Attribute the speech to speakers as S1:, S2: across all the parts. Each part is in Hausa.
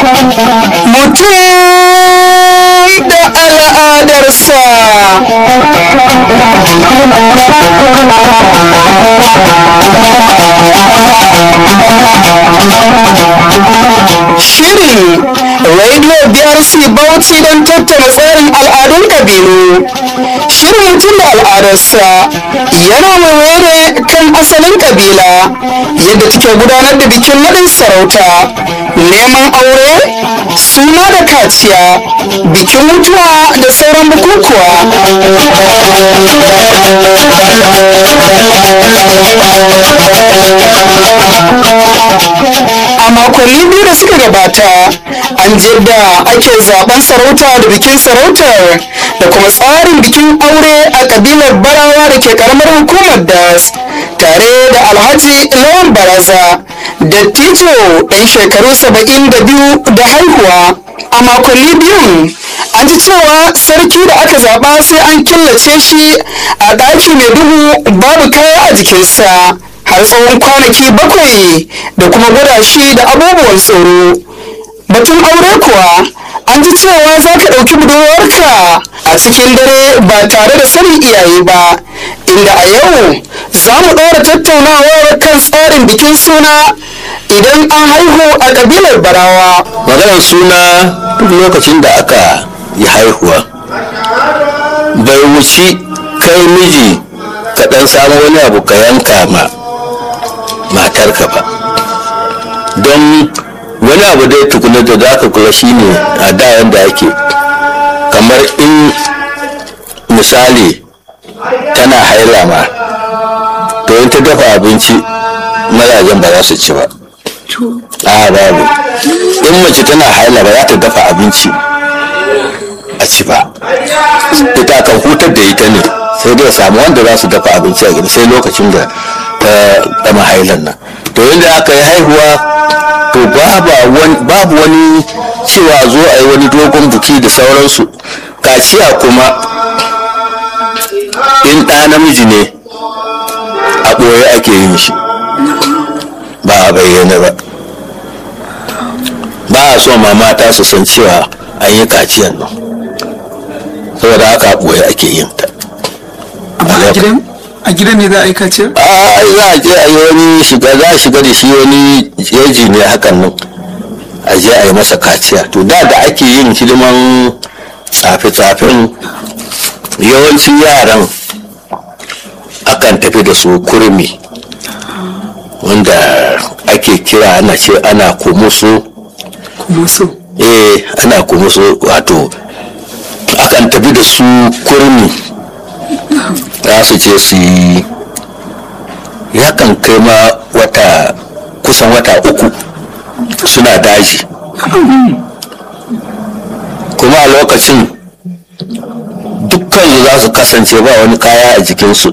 S1: mutum da al'adarsa Shirin Radio BRC Bauchi don tattara tsarin al'adun kabilu. Shirin mutum da al'adarsa yana waiwaye kan asalin kabila yadda take gudanar da bikin naɗin sarauta, neman aure, suna da kaciya, bikin mutuwa da sauran bukukuwa. a makonni biyu da suka gabata an da ake zaben sarauta da bikin sarautar da kuma tsarin bikin aure a kabilar barawa da ke karamar hukumar das tare da alhaji lawan baraza dattijo ɗan shekaru saba'in da biyu da haihuwa a makonni biyun an ji cewa sarki da aka zaɓa sai an killace shi a ɗaki mai duhu babu kaya a jikinsa har tsawon kwanaki bakwai da kuma gwada shi da abubuwan tsoro batun aure kuwa an ji cewa za ka ɗauki budurwarka a cikin dare ba tare da sanin iyaye ba inda a yau za mu ɗora tattaunawar kan tsarin bikin suna idan an haihu a ƙabilar barawa
S2: maganar suna duk lokacin da aka yi haihuwa bai wuci kai miji ka ɗan samu wani abu ka yanka ma matarka ba don wani abu dai tukuna da za ka kula shine a da yadda ake kamar in misali tana haila ma to in ta dafa abinci mazajen ba za su ci ba a babu in mace tana haila ba za ta dafa abinci a ci ba ita kan hutar da ita ne sai dai samu wanda za su dafa abinci a gida sai lokacin da ta gama hailan nan to yadda aka yi haihuwa to babu wani cewa zo a yi wani dogon buki da sauransu kaciya kuma in ɗa namiji ne a ɓoye ake yin shi ba a bayyana ba ba a so ma mata su san cewa an yi kaciyan nan saboda haka a ɓoye ake yin ta
S3: a gidan a gidan ne za a yi kaciyar?
S2: a za a je a yi wani shiga za a shiga da shi wani jeji ne hakan nan a je a yi masa kaciya to da da ake yin hidiman tsafe-tsafen yawancin yaran akan tafi da su kurmi wanda ake kira ana ce ana kumusu
S3: Kumusu.
S2: eh ana kumusu wato akan tafi da su kurmi za su je su yi yakan kai ma wata kusan wata uku suna daji kuma a lokacin dukkan za su kasance ba wani kaya a jikinsu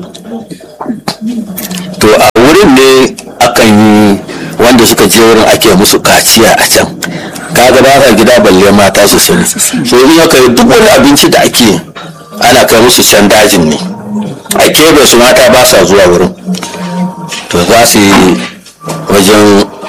S2: to a wurin ne akan yi wanda suka je wurin ake musu kaciya a can kaga ba ka gida balle mata su sani so in aka yi duk wani abinci da ake ana kai musu can dajin ne a kebe su mata ba sa zuwa wurin to za su yi wajen